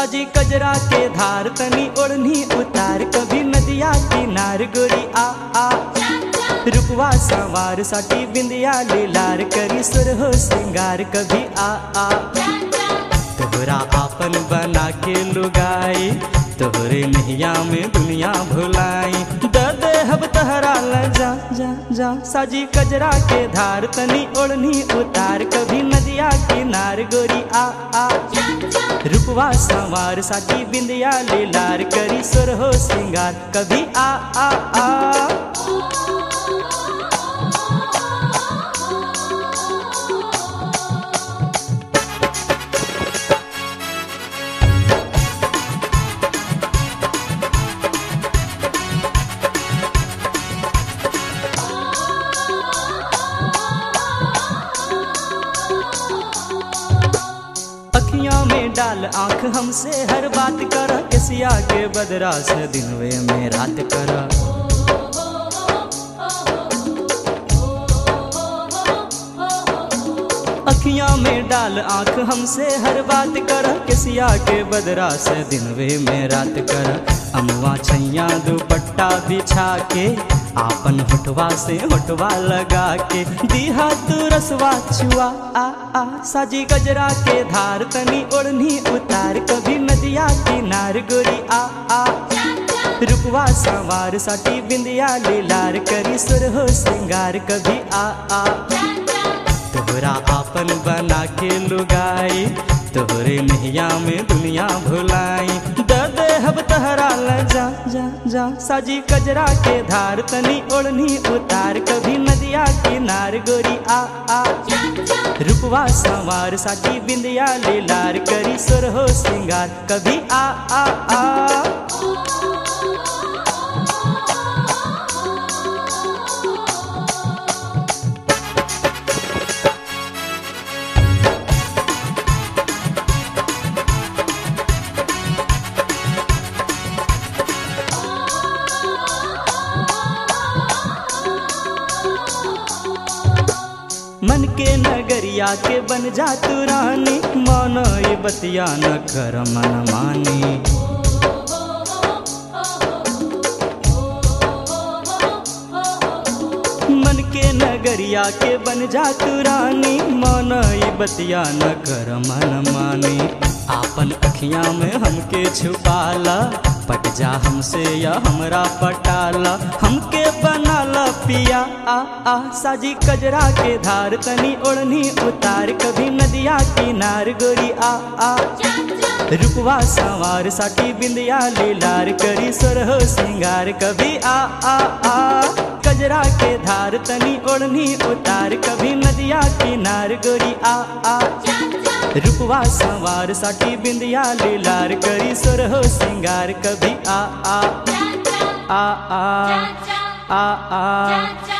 साजी कजरा के धार तनी ओढ़नी उतार कभी नदिया किनार गोरी आ आ रुपवा सवार साठी बिंदिया लीलार करी सुर हो श्रृंगार कभी आ आ तोहरा आपन बना के लुगाई तोहरे नैया में दुनिया भुलाई द देहब तहरा ल जा जा जा साजी कजरा के धार तनी ओढ़नी उतार कभी नदिया किनार गोरी आ आ रुपवा सवार साठी बिंदिया लीलार करी सुर हो श्रृंगार कभी आ आ आ अखियां में डाल आंख हमसे हर बात कर किसिया के बदरा से दिनवे में रात कर अखियां में डाल आंख हमसे हर बात कर किसिया के बदरा से दिनवे में रात कर अमवा छैया दुपट्टा बिछा के आपन होठवा से होठवा लगा के दीहा तू रसवा छुआ आ आ साजी गजरा के धार तनी ओढ़नी उतार कभी नदिया किनार गोरी आ आ रुपवा सवार साठी बिंदिया लीलार करी सुर हो श्रृंगार कभी आ आ तोहरा आपन बना के लुगाई तोहरे नैया में दुनिया भुलाई द देहब तहरा ल जा जा जा साजी कजरा के धार तनी ओढ़नी उतार कभी नदिया किनार गोरी आ आ रुपवा सवार साठी बिंदिया लीलार करी सुर हो श्रृंगार कभी आ आ आ मन के नगरिया के बन जा तू रानी मानो ये बतिया न कर मन मानी मन के नगरिया के बन जा तू रानी मानो ये बतिया न कर मन मानी आपन अखियां में हमके छुपाला पट जा हमसे या हमरा पटाला हमके बनाला पिया आ आ साजी कजरा के धार तनी ओढ़नी उतार कभी नदिया किनार गोरी आ आ रुपवा सवार साठी बिंदिया लीलार करी सुर हो श्रृंगार कभी आ आ आ कजरा के धार तनी ओढ़नी उतार कभी नदिया किनार गोरी आ आ रुपवा सवार साठी बिंदिया लीलार करी सुर हो श्रृंगार कभी आ आ आ आ आ आ